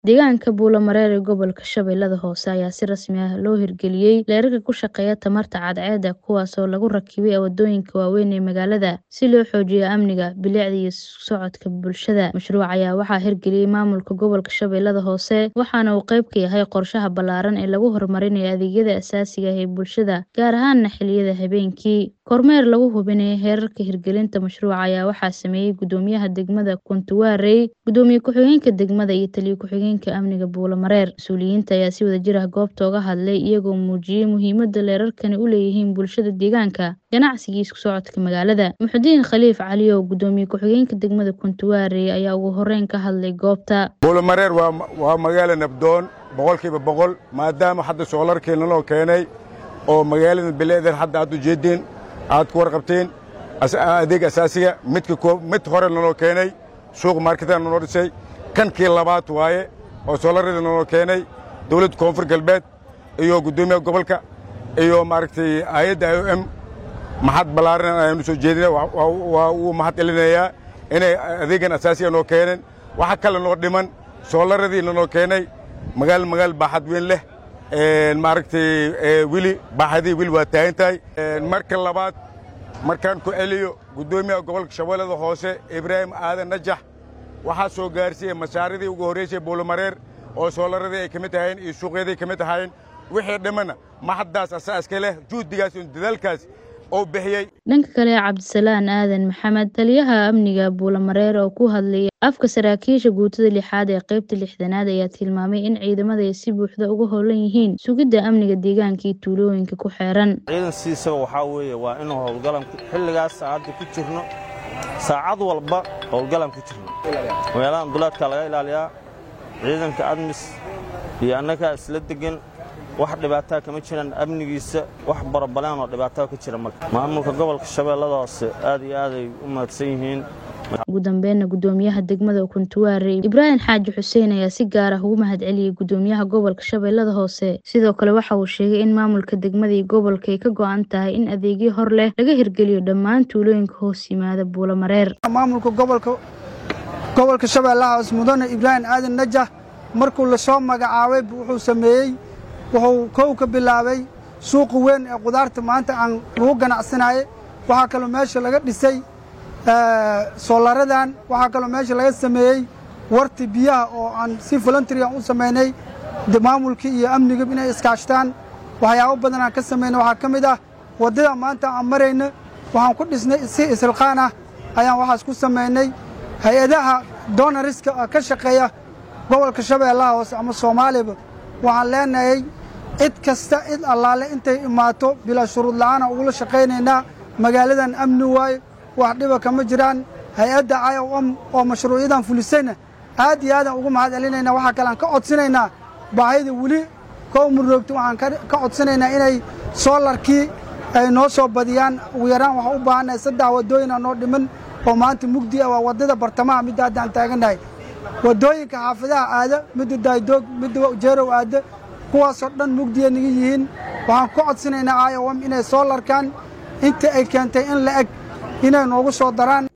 Deegaanka Buulo-Mareer ee gobolka Shabeellaha Hoose ayaa si rasmi ah loo hirgeliyay leerarka ku shaqeeya tamarta cadceedda kuwaas oo lagu rakibay waddooyinka waaweyn ee magaalada si loo xoojiyo amniga, bilicda iyo isu socodka bulshada. Mashruuca ayaa waxaa hirgeliyay maamulka gobolka Shabeellaha Hoose waxaana uu qayb ka yahay qorshaha ballaaran ee lagu horumarinayo adeegyada aasaasiga ah ee bulshada, gaar ahaan xilliyada habeenkii. Kormeer lagu hubinayo heerarka hirgelinta mashruuca ayaa waxaa sameeyay Guddoomiyaha degmada Kuntuwaarey, Gudoomiye ku-xigeenka degmada iyo Taliye ku-xigeenka amniga Buulo-Mareer. Mas'uuliyiinta ayaa si wadajir ah goobta uga hadlay iyagoo muujiyay muhiimadda leerarkani u leeyihiin bulshada deegaanka, ganacsiga iyo isku socodka magaalada. Muxudiin Khaliif Cali oo Gudoomiye ku-xigeenka degmada Kuntuwaarey ayaa ugu horreyn ka hadlay goobta. Buulo-Mareer waa magaalo nabdoon boqolkiiba boqol maadaama hadda soolarkeena loo keenay oo magaalada bileedan hadda aad u jeedeen aad ku warqabteen adeeg asaasiga midka mid hore naloo keenay suuq marketada naloo dhisay kankii labaad waaye oo soolarada naloo keenay dowladda koonfur galbeed iyo guddoomiyaha gobolka iyo maaragtay hay-adda i o m maxad ballaaran ayaanu soo jeedina waa uu mahad celinayaa inay adeegan asaasiga noo keeneen waxa kale noo dhiman soolaradii nanoo keenay magaal magaal baaxad weyn leh maaragtay weli baaxadii weli waa taagan tahay marka labaad markaan ku celiyo guddoomiyaha gobolka shabeellada hoose ibraahim aadan najax waxaa soo gaarsiiyey mashaaridii ugu horraysay buulomareer oo soolaradii ay ka mid ahayn iyo suuqyadii ka mid ahayn wixii dhimanna maxaddaas asaaska leh juhdigaas iyo dadaalkaas oo bixiyey dhanka kale cabdisalaan aadan maxamed taliyaha amniga buulo-mareer oo ku hadlayay afka saraakiisha guutada lixaad ee qaybta lixdanaad ayaa tilmaamay in ciidamada ay si buuxda uga howlan yihiin sugidda amniga deegaanka iyo tuulooyinka ku xeeran ciidan siisaba waxaa weeye waa inuu howlgalan xilligaas saacadda ku jirno saacad walba howlgalan ku jirno magaaladan duleedkaa laga ilaaliyaa ciidanka admis iyo annagaa isla degan wax dhibaataa kama jiraan amnigiisa wax barabaleen oo dhibaataa ka jira marka maamulka gobolka shabeellada hoose aad iyo aaday u mahadsan yihiin ugu dambeynna guddoomiyaha degmada kuntuwaarey ibraahim xaaji xuseen ayaa si gaar ah ugu mahad celiyey guddoomiyaha gobolka shabeellada hoose sidoo kale waxa uu sheegay in maamulka degmada iyo gobolka ay ka go'an tahay in adeegyo hor leh laga hirgeliyo dhammaan tuulooyinka hoos yimaada buulo-mareer maamulka gobolka gobolka shabeellaha hoose mudane ibraahim aadan najax markuu lasoo magacaabay wuxuu sameeyey wuxuu kow ka bilaabay suuqa weyn ee qudaarta maanta aan lagu ganacsanaye waxaa kaloo meesha laga dhisay soolaradan waxaa kaloo meesha laga sameeyey warti biyaha oo aan si voluntary aan u samaynay maamulkii iyo amniga inay iskaashtaan waxyaabo badan aan ka samaynay waxaa ka mid ah waddada maanta aan marayna waxaan ku dhisnay si isilqaan ah ayaan waxaas ku samaynay hay-adaha donariska ka shaqeeya gobolka shabeellaha hoose ama soomaaliba waxaan leenahay cid kasta cid allaale intay imaato bilaa shuruud la'aana ugula shaqaynaynaa magaaladan amni waaye wax dhiba kama jiraan hay-adda i o m oo mashruucyadan fulisayna aad iyo aadaan ugu mahad celinaynaa waxaa kale aan ka codsanaynaa baahida weli ka umuroogta waxaan ka codsanaynaa inay soolarkii ay noo soo badiyaan ugu yaraan waxaan u baahannahay saddex waddooyin aa noo dhiman oo maanta mugdi ah waa waddada bartamaha midda hadda aan taagannahay waddooyinka xaafadaha aada midda daaydoog midda jeerow aada kuwaasoo dhan mugdiya naga yihiin waxaan ku codsanaynaa i o m inay soolarkan inta ay keentay in la eg inay noogu soo daraan